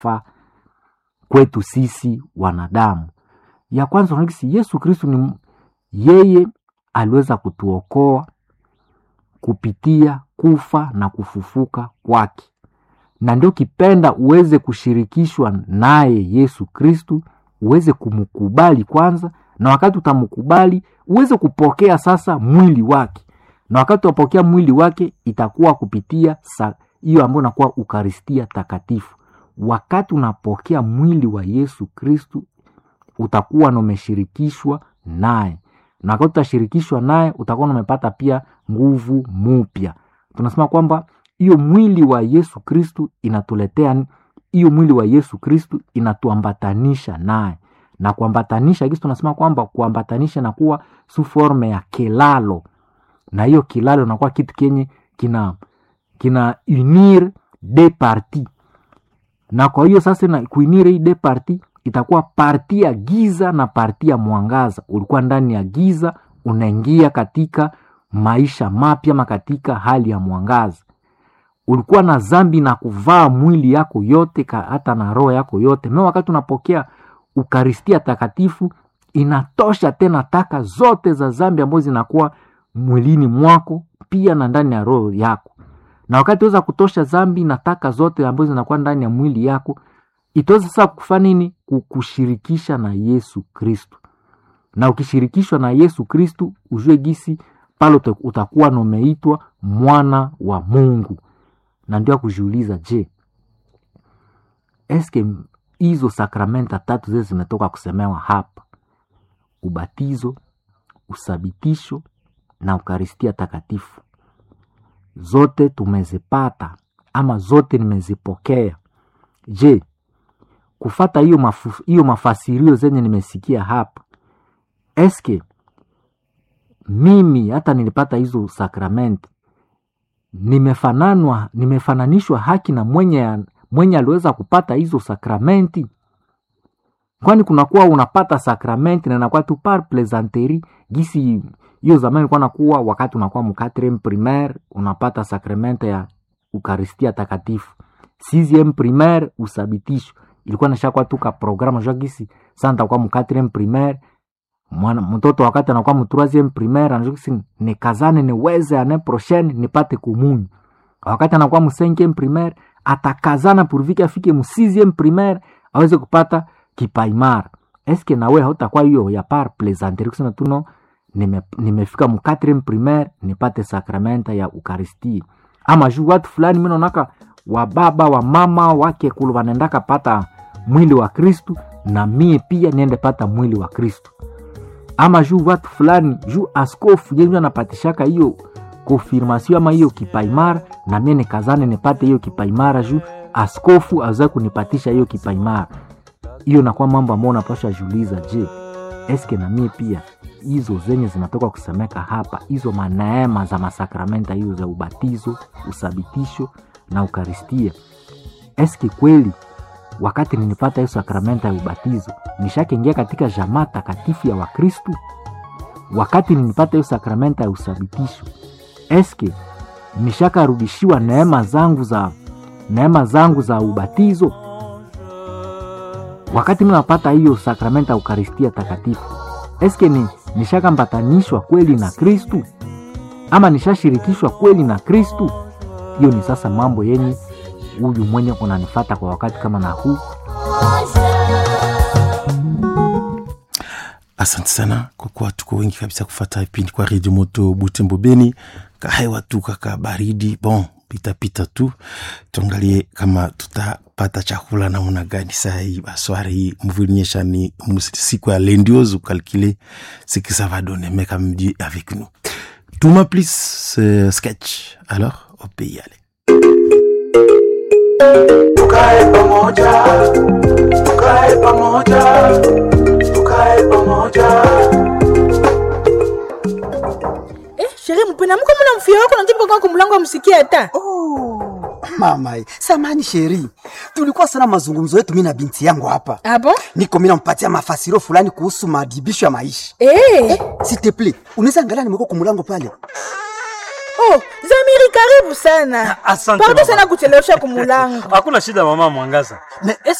fa kwetu sisi wanadamu. Ya kwanza unakisi Yesu Kristu ni yeye aliweza kutuokoa kupitia kufa na kufufuka kwake, na ndio kipenda uweze kushirikishwa naye Yesu Kristu, uweze kumkubali kwanza, na wakati utamkubali uweze kupokea sasa mwili wake, na wakati utapokea mwili wake itakuwa kupitia hiyo ambayo inakuwa Ukaristia Takatifu. Wakati unapokea mwili wa Yesu Kristu utakuwa na umeshirikishwa naye, na wakati utashirikishwa naye utakuwa umepata pia nguvu mupya. Tunasema kwamba hiyo mwili wa Yesu Kristu inatuletea hiyo mwili wa Yesu Kristu inatuambatanisha naye, na kuambatanisha kisi tunasema kwamba kuambatanisha nakuwa su forme ya kilalo, na hiyo kilalo inakuwa kitu kenye kina kina unir de parti, na kwa hiyo sasa na kuinir hii de parti itakuwa parti ya giza na parti ya mwangaza. Ulikuwa ndani ya giza, unaingia katika maisha mapya ma katika hali ya mwangaza. Ulikuwa na zambi na kuvaa mwili yako yote ka, hata na roho yako yote me, wakati unapokea Ukaristia Takatifu inatosha tena taka zote za zambi ambazo zinakuwa mwilini mwako pia na ndani ya roho yako, na wakati weza kutosha zambi na taka zote ambazo zinakuwa ndani ya mwili yako itaweza sasa kufanya nini? Kukushirikisha na Yesu Kristu, na ukishirikishwa na Yesu Kristu ujue gisi pale utakuwa nomeitwa mwana wa Mungu. Na ndio kujiuliza, je, eske hizo sakramenta tatu zile zimetoka kusemewa hapa, ubatizo, usabitisho na Ukaristia Takatifu, zote tumezipata ama zote nimezipokea? Je, kufata hiyo mafu, hiyo mafasirio zenye nimesikia hapa, eske mimi hata nilipata hizo sakramenti nimefananwa nimefananishwa haki na mwenye mwenye aliweza kupata hizo sakramenti? Kwani kunakuwa unapata sakramenti na inakuwa tu par plaisanterie gisi hiyo zamani ilikuwa nakuwa wakati unakuwa mkatrem primaire unapata sakramenti ya Ukaristia Takatifu, sixieme primaire usabitisho ilikuwa nashakuwa tu ka programme jua gisi sasa nitakuwa mkatrem primaire mwana mtoto wakati anakuwa mu troisieme primaire anajua gisi nikazane niweze ane prochaine nipate kumunyu. Wakati anakuwa mu cinquieme primaire atakazana purvike afike mu sixieme primaire aweze kupata kipaimara. Eske nawe hautakuwa hiyo ya par plaisanterie kusema tuno nime, nimefika mu quatrième primaire nipate sakramenta ya Ukaristia. Ama juu watu fulani mimi naonaka wa baba wa mama wake kulu wanaendaka pata mwili wa Kristu na mie pia niende pata mwili wa Kristu. Ama juu watu fulani juu askofu yenye anapatishaka hiyo konfirmasio ama hiyo kipaimara, na mie nikazane nipate hiyo kipaimara juu askofu aweza kunipatisha hiyo kipaimara. Hiyo nakuwa mambo ambayo unapasha juliza, je, eske na mie pia hizo zenye zinatoka kusemeka hapa, hizo maneema za masakramenta hiyo za ubatizo, usabitisho na Ukaristia, eske kweli wakati ninipata hiyo sakramenta ya ubatizo nishakiingia katika jamaa takatifu ya Wakristu? Wakati ninipata hiyo sakramenta ya usabitisho eske nishakarudishiwa neema zangu za neema zangu za ubatizo? Wakati mimi napata hiyo sakramenta ya Ukaristia takatifu eske ni nishakambatanishwa kweli na Kristu ama nishashirikishwa kweli na Kristu? Hiyo ni sasa mambo yenye huyu mwenye unanifata kwa wakati kama na huu. Asante sana kwa kuwa tuko wengi kabisa kufata vipindi kwa redio moto Butembo Beni. Kahewa tu kaka baridi, bon pitapita tu, tuangalie kama tutapata chakula namna gani saa hii baswari hii mvulinyesha ni siku ya lendiozo calculer ce que ça va donner mais comme Dieu avec nous tuma please uh, sketch alors on peut y aller tukae pamoja tukae pamoja tukae pamoja Eh, sherehe mpena mko mna mfia wako na ndipo kwa mlango amsikia hata. Oh, mama, samani sheri, tulikuwa sana mazungumzo yetu mimi na binti yangu hapa. Abo? Niko mimi nampatia mafasiro fulani kuhusu madibisho ya maisha. Eh. S'il te plaît, unaweza angalia nimekuwa kwa mlango pale. Oh, zami Zamiri, karibu sana. Asante, Pardon mama. sana kuchelewesha kumulango. hakuna shida mama mwangaza Me,